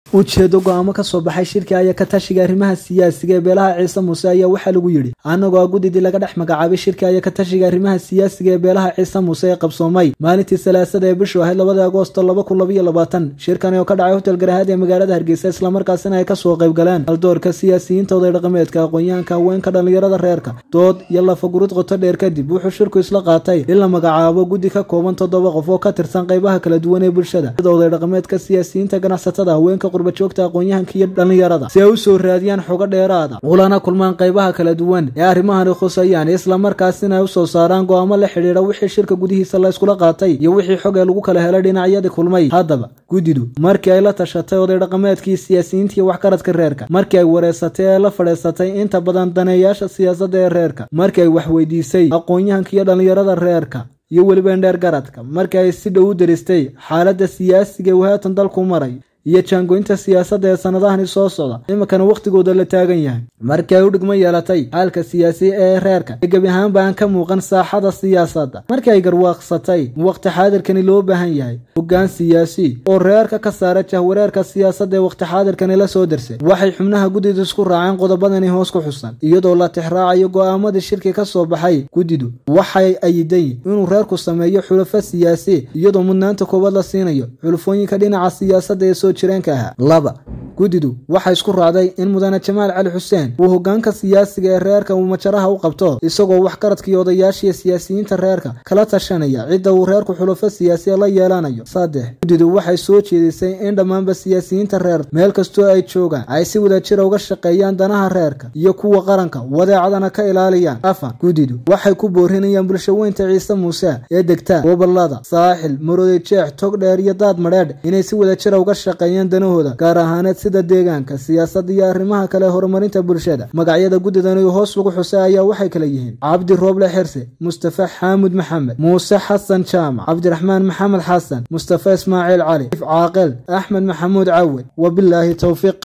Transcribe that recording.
ujeedo go-aamo ka soo baxay shirka ayaa ka tashiga arrimaha siyaasiga ee beelaha ciise muuse ayaa waxaa lagu yidhi annagoo a guddidii laga dhex magacaabay shirka ayaa ka tashiga arrimaha siyaasiga ee beelaha ciise muuse ee qabsoomay maalintii salaasada ee bishu ahayd labada agoosto laba kun labaiyo labaatan shirkani oo ka dhacay hotel garahaad ee magaalada hargeysa islamarkaasina ay kasoo qayb galeen haldoorka siyaasiyiinta oday dhaqameedka aqoon-yahanka haweenka dhallinyarada reerka dood iyo lafagurud qoto dheer kadib wuxuu shirku isla qaatay in la magacaabo guddi ka kooban toddoba qof oo ka tirsan qaybaha kala duwan ee bulshada sida oday dhaqameedka siyaasiyiinta ganacsatada haweenka qurbajoogta aqoon-yahanka iyo dhallinyarada si ay u soo raadiyaan xogo dheeraada ulana kulmaan qaybaha kala duwan ee arrimahani khusayaan islamarkaasina ay usoo saaraan go-aamo la xidhiidha wixii shirka gudihiisa la yskula qaatay iyo wixii xog ee lagu kala helay dhinacyadii kulmay haddaba guddidu markii ay la tashatay oday dhaqameedkii siyaasiyiintii waxgaradka reerka markii ay wareysatay ee la fadhiisatay inta badan daneeyaasha siyaasadda ee reerka markii ay waxweydiisay aqoon-yahanka iyo dhallinyarada reerka iyo weliba indheer garadka markii ay si dhow u daristay xaaladda siyaasiga uu haatan dalku maray iyo jaangoynta siyaasadda ee sannadahani soo socda iminkana wakhtigooda la taagan yahay markii ay u dhigmo yeelatay xaalka siyaasi ee reerka ee gebi ahaanba aan ka muuqan saaxada siyaasadda markii ay garwaaqsatay wakhti xaadirkani loo baahan yahay hoggaan siyaasi oo reerka ka saara jahwareerka siyaasadda ee wakhti xaadirkani la soo darsay waxay xubnaha guddidu isku raaceen qodobadani hoos ku xusan iyadoo la tixraacayo go'aamadii shirki ka soo baxay guddidu waxay ayiday inuu reerku sameeyo xulafo siyaasi iyadoo mudnaanta koowaad la siinayo xulufooyinka dhinaca siyaasadda ee soo jireenka ahaa laba guddidu waxay isku raacday in mudane jamaal cali xuseen uu hoggaanka siyaasiga ee reerka uu majaraha u qabto isagoo waxgaradkii odayaashiiyo siyaasiyiinta reerka kala tashanaya cidda uu reerku xulufo siyaasiya la yeelanayo saddex guddidu waxay soo jeedisay in dhammaanba siyaasiyiinta reer meel kastoo ay joogaan ay si wadajira uga shaqeeyaan danaha reerka iyo kuwa qaranka wadeecadana ka ilaaliyaan afar guddidu waxay ku boorinayaan bulshaweynta ciise muuse ee degta gobolada saaxil maroodi jeex togdheer iyo daad madheedh inay si wadajira uga shaqeeyaan danahooda gaar ahaaneed sida deegaanka siyaasadda iyo arrimaha kale horumarinta bulshada magacyada guddidani hoos lagu xusay ayaa waxay kala yihiin cabdi rooble xirse mustafa xaamud maxamed muuse xasan jaamac cabdiraxmaan maxamed xasan mustafa ismaaciil cali caaqil axmed maxamuud cawed wabilaahi towfiiq